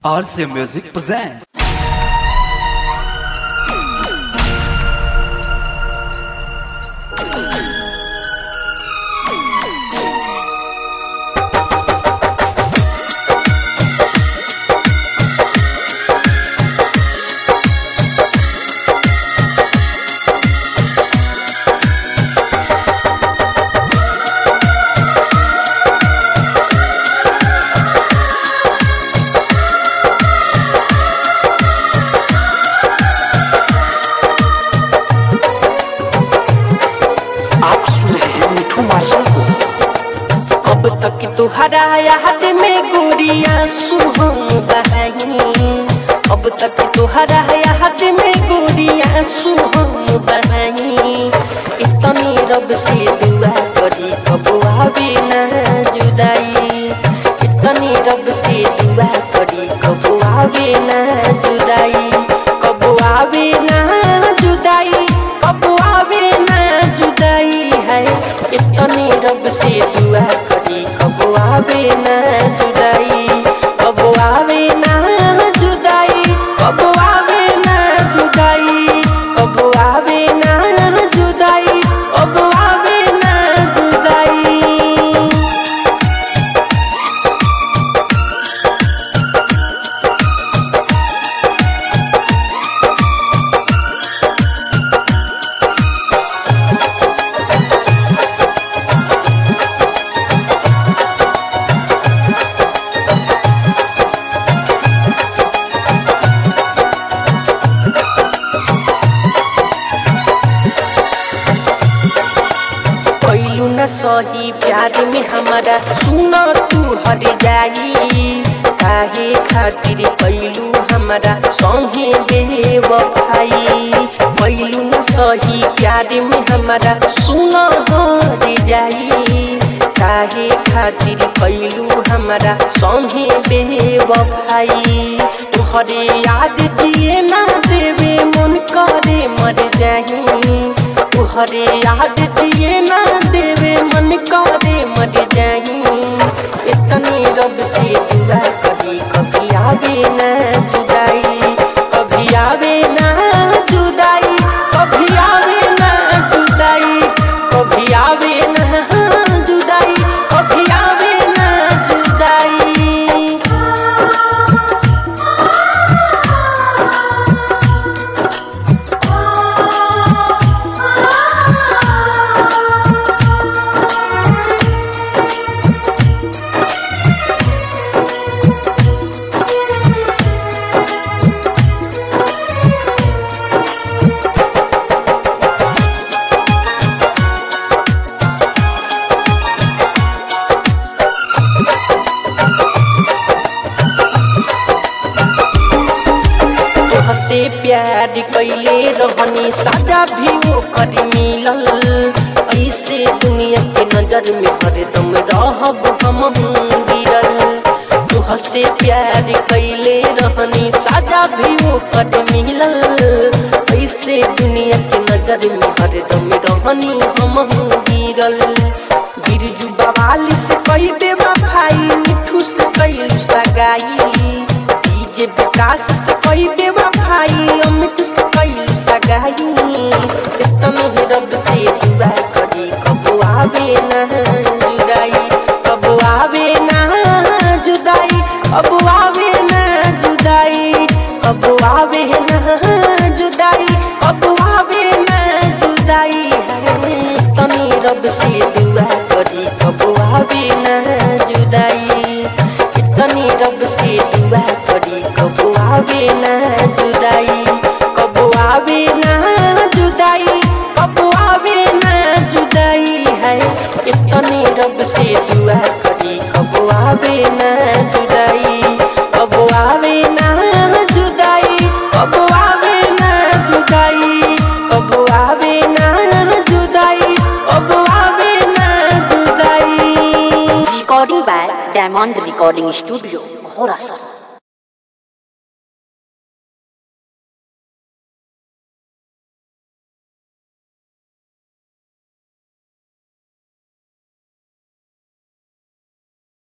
RC Music presents. आप सुन रहे हैं मिठू मार्शल को अब तक तुहरा याद में गुड़िया सुहम बहाई अब तक तुहरा याद में गुड़िया सुहम बहाई इतनी रब से दुआ करी कब आवे ना जुदाई इतनी रब से दुआ करी कब आवे ना जुदाई कब आवे ना जुदाई कब आवे ना जुदाई है इतनी रब से दुआ करी कब आवे ना जुदाई कब आवे ना जुदाई कब आवे ना जुदाई कब आवे ना जुदाई कब आवे ना जुदाई कैलू न सही प्यार में हमारा सुन तू हर जाई काहे खातिर कैलू हमारा संगे बेवफाई कैलू न सही प्यार में हमारा सुन हर जाई काहे खातिर कैलू हमारा संगे बेवफाई तुहरे याद दिए ना देवे मन करे मर जाही तुहरे याद दिए ना देवे मन करे मर जाई इतनी रब से दुआ कभी कभी आवे ना जुदाई कभी आवे ना जुदाई कभी आवे ना जुदाई कभी आवे ना जुदाई कभी आवे ना जुदाई तोहसे प्यार कैले रहनी सजा भी वो कर मिलल ऐसे दुनिया के नजर में हरदम रहब हम गिरल तोहसे प्यार कैले रहनी सजा भी वो कर मिलल ऐसे दुनिया के नजर में हरदम रहनी हम गिरल गिरजू बवाली से कई बेबा भाई मिठू से कैलू सगाई डीजे विकास से कई बेवा भाई अमित से कई सगाई इतने ही रब से दुआ करी कब आवे ना जुदाई कब आवे ना जुदाई कब आवे ना जुदाई कब आवे ना जुदाई कब आवे ना जुदाई तनी रब से दुआ करी कब आवे ना जुदाई इतनी रब से दुआ करी कब आवे ना जुदाई कब आवे ना जुदाई कब आवे ना जुदाई है इतनी रब से दुआ करी कब आवे ना जुदाई कब आवे ना जुदाई कब आवे ना जुदाई कब आवे ना जुदाई कब आवे ना जुदाई recording by diamond recording studio घोड़ा